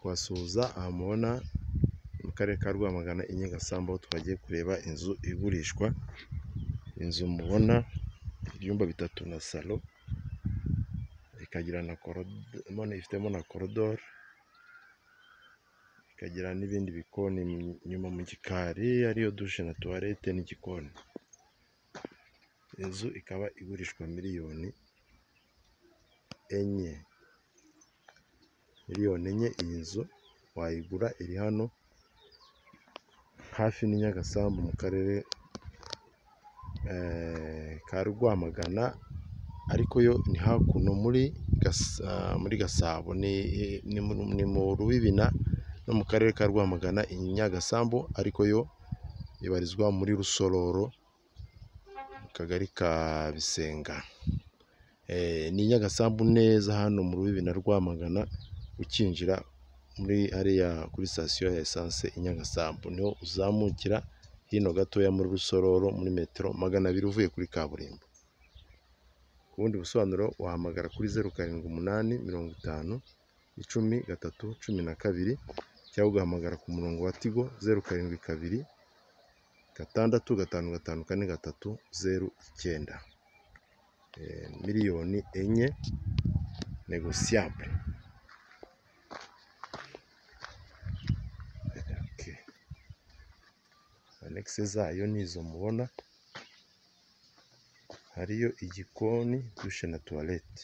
kuhasuhuza aha mubona mu karere ka Rwamagana i Nyagasamba aho twagiye kureba inzu igurishwa, inzu mubona ibyumba bitatu na salo ikagira na ifitemo na korodoro, ikagira n'ibindi bikoni inyuma mu gikari ariyo dushe na tuwarete n'igikoni, inzu ikaba igurishwa miliyoni enye, miliyoni enye iyi nzu wayigura iri hano hafi n'i Nyagasambu mu karere ka Rwamagana ariko yo ni hakuno muri Gasabo ni mu Rubibina no mu karere ka Rwamagana i Nyagasambu ariko yo ibarizwa muri Rusororo mu kagari ka Bisenga, ni i Nyagasambu neza hano mu Rubibina Rwamagana ukinjira muri hariya kuri sitasiyo ya esanse i Nyagasambu niho uzamukira hino gatoya muri Rusororo muri metero magana abiri uvuye kuri kaburimbo, ku bundi busobanuro wahamagara kuri zeru karindwi umunani mirongo itanu icumi gatatu cumi na kabiri cyangwa ugahamagara ku murongo wa tigo zeru karindwi kabiri gatandatu gatanu gatanu kane gatatu zeru icyenda, miliyoni enye negosiyabure. Anekise zayo ni izo mubona hariyo igikoni, dushe na tuwarete.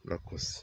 Murakoze.